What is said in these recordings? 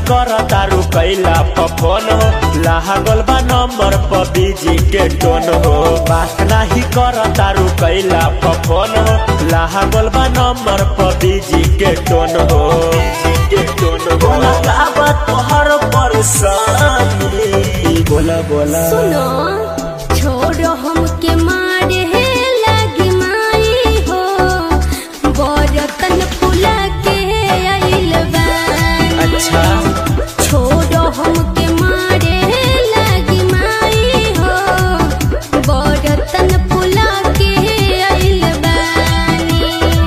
कर तारू कैला पफोन हो लागल बा नंबर पर बीजी के टोन हो बात नाही कर तारू कैला पफोन हो लागल बा नंबर पर बीजी के टोन हो के टोन हो लगावा तोहर परेशानी बोला बोला सुनो छोड़ो हमके मारे हे लगी माई हो बरतन फुला के आइल बानी अच्छा छोड़ो हमके मारे हे लगी माई हो बरतन फुला के आइल बानी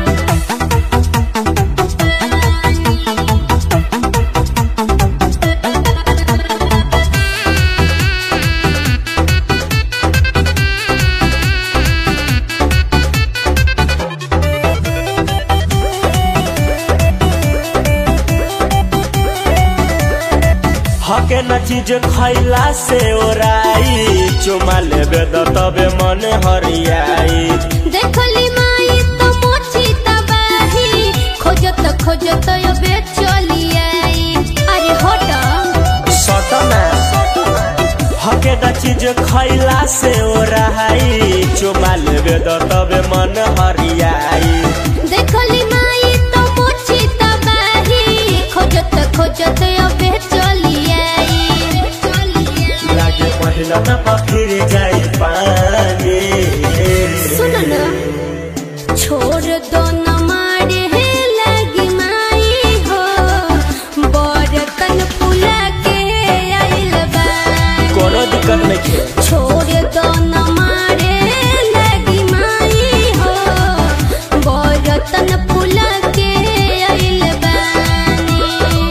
हके न चीज खैला से ओराई चुमा लेबे त तबे मन हरियाई देखली माई तो मोची तबाही खोजत खोजत अबे चली आई अरे हट सटना हके न चीज खैला से ओराई चुमा लेबे त तबे मन हरियाई देखली माई तो मोची तबाही खोजत खोजत अबे चली आई लागे पहिला न पखिर जाई पानी सुन न छोड़ दो न मारे हे लगी माई हो बरतन फुला के आइल बानी कोनो दिक्कत नहीं खे छोड़ दो न मारे लगी माई हो बरतन फुला के आइल बानी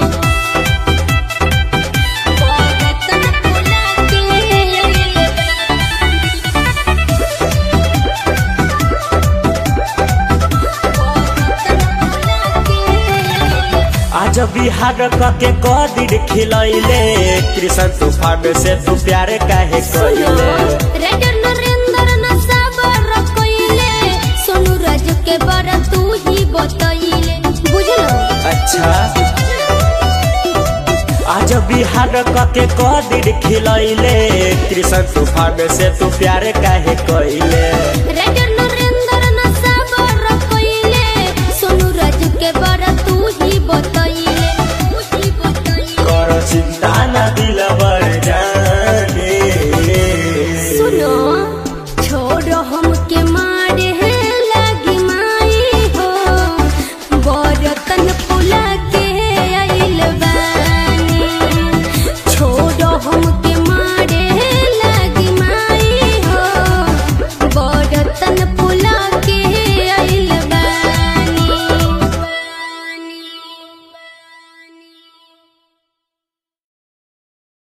बरतन फुला के आइल आज बिहार कके कदिर खिलैले कृष्ण तूफान से तू प्यार काहे कइले रेडर नरेंद्र न साबर कइले सोनू राज के बार तू ही बतइले बुझलो अच्छा आज बिहार कके कदिर खिलैले कृष्ण तूफान से तू प्यार काहे कइले रेडर नरेंद्र न साबर कइले सोनू राज के बार तू ही बतइले तू ही बतइले कर चिंता न दिलबर जाने सुनो छोड़ो हमके माँ